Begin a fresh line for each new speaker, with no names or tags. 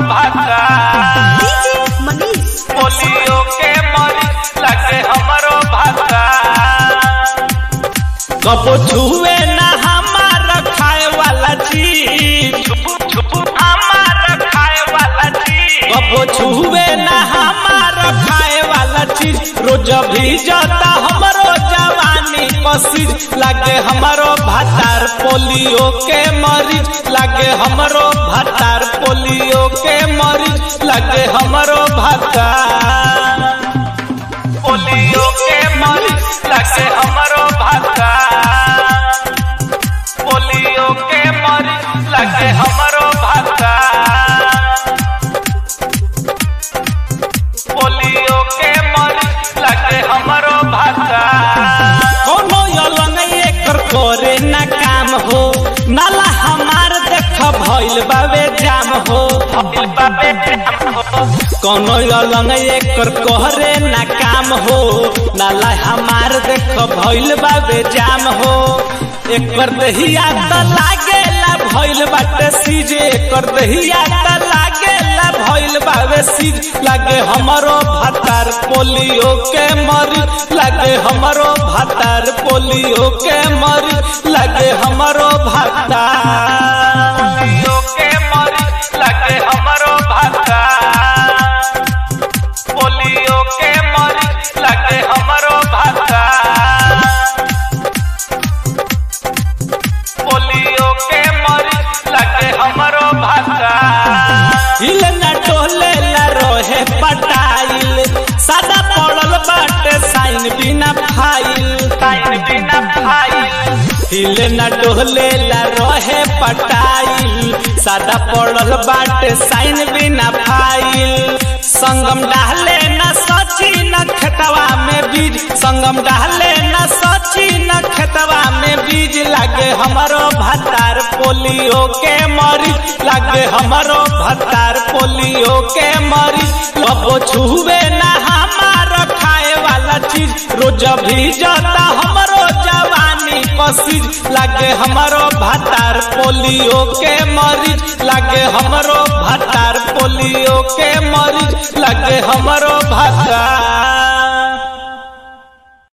भाता
DJ Manish.
Polio के मरीज लगे हमरो भाता कबो छुए ना हमार खाए वाला चीज छुपू छुपू हमार खाए वाला चीज कबो छुए ना हमार खाए वाला चीज रोज भी जाता हमरो जवानी कसीज लागे हमरो भातार पोलियो के मरीज लागे हमरो भातार पोलियो के मरीज लागे हमरो भातार पोलियो के मरीज लगे हमरो भाता पोलियो के मरीज लगे हमरो भाता पोलियो के मरीज लगे हमरो भाता कोनो यलंग एकर करे ना काम हो नाला हमार देख भइल बावे जाम हो भइल बावे जाम हो कोनो अलंग एकर कहरे ना काम हो नाला हमार देख भइल बाबे जाम हो एकर दहिया त लागेला भइल बाटे सीज एकर दहिया त लागेला भइल बाबे सीज लागे हमरो भातार पोलियो के मरी लागे हमरो भातार पोलियो के मरी लागे हमरो भातार पोलियो के मरी लागे हमरो भातार पोलियो के मरीज लगे हमरो भाता पोलियो के मरीज लगे हमरो भाता हिल न टोले ला रोहे पटाइल सादा पड़ल बाटे साइन बिना फाइल साइन बिना फाइल हिल न डोले ला रोहे पटाइल सादा पड़ल बाटे साइन बिना फाइल संगम डाले न सची न खेतवा में बीज संगम डाले न सची न खेतवा में बीज लागे हमरो भतार पोलियो के मरी लागे हमरो भतार पोलियो के मरी कबो छुवे ना हमार खाए वाला चीज रोज भी जाता हमरो जवानी कसीज लागे हमरो भतार पोलियो के मरीज लागे हमरो भतार पोलियो के मरीज लागे हमरो भतार